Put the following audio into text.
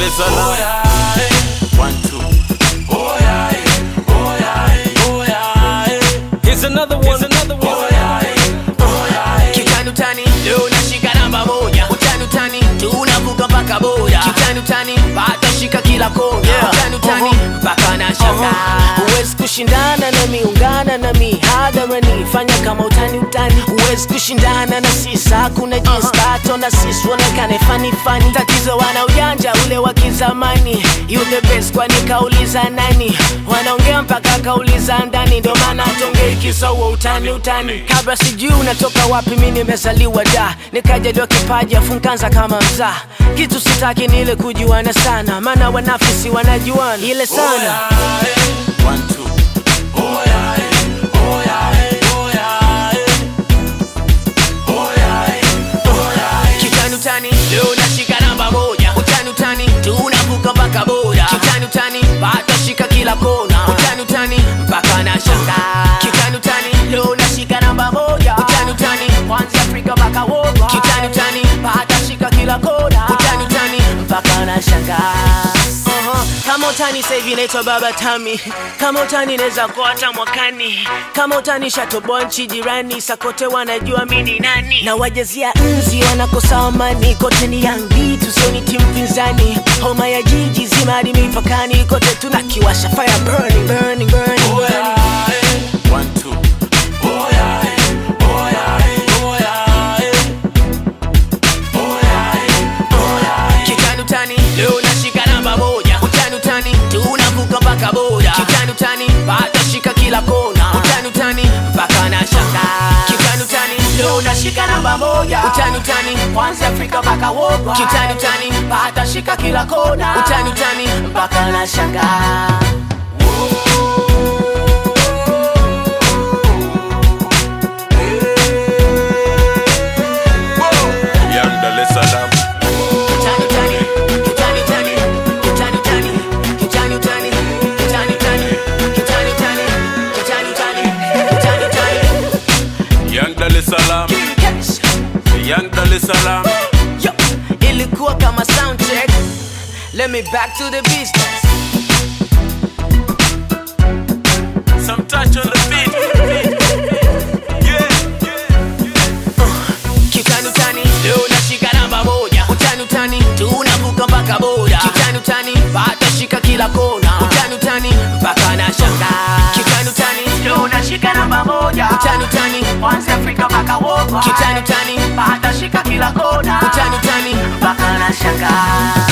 es Salaam. One, two. Here's another one. Here's another one. Kitani utani leo nashika namba moja utani utani tunavuka mpaka boda kitani utani bado shika kila kona Yeah. utani utani mpaka na shaka huwezi kushindana nami ungana nami hadharani fanya kama utani utani huwezi kushindana na sisi hakuna jinsi tato na sisi uonekane fani fani tatizo wana ujanja ule wa kizamani you the best kwani kauliza nani wanaongea mpaka kauliza ndani ndio maana tongei kisa huo utani utani kabla sijui unatoka wapi mi nimezaliwa da nikajaliwa kipaji afu nkaanza kama mzaa kitu sitaki ni ile kujuana sana maana wanafisi wanajuana ile sana One, two. kitani utani leo nashika namba moja utani utani tunavuka mpaka boda kitani utani bado shika kila kona utani utani mpaka na shaka kitani utani leo nashika namba moja utani utani kwanza Afrika mpaka woga kitani utani bado shika kila kona utani utani mpaka na shaka Uh-huh. kama utani sahivi naitwa baba tami kama utani naweza kuwa hata mwakani kama utani shatoboa nchi jirani sakote wanajua mi ni nani na wajazia nzi wanakosa amani kote ni yangi tusioni timu pinzani homa ya jiji zima hadi mipakani kote tunakiwasha fire burning, burning, burning, burning. One, two. kitani utani leo nashika namba moja utani utani tunavuka mpaka boda kitani utani bado shika kila kona utani utani mpaka na shaka kitani utani leo nashika namba moja utani utani kwanza Afrika mpaka woga kitani utani bado shika kila kona utani utani mpaka na shaka Young Dar es Salaam. Kitani utani, kitani utani, kitani utani, kitani utani, kitani utani, kitani utani, kitani utani, kitani utani. Young Dar es Salaam. Yes. Young Dar es Salaam. Yo, ilikuwa kama sound check let me back to the business Some touch on the beat. Yeah. Kitani utani, leo nashika namba moja. Utani utani, tunavuka mpaka boda. Kitani utani, bado shika kila kona. Utani utani, mpaka na shanga. Kitani utani, leo nashika namba moja. Utani utani, kwanza Afrika mpaka woga. Kitani utani, bado shika kila kona. Utani utani, mpaka na shanga.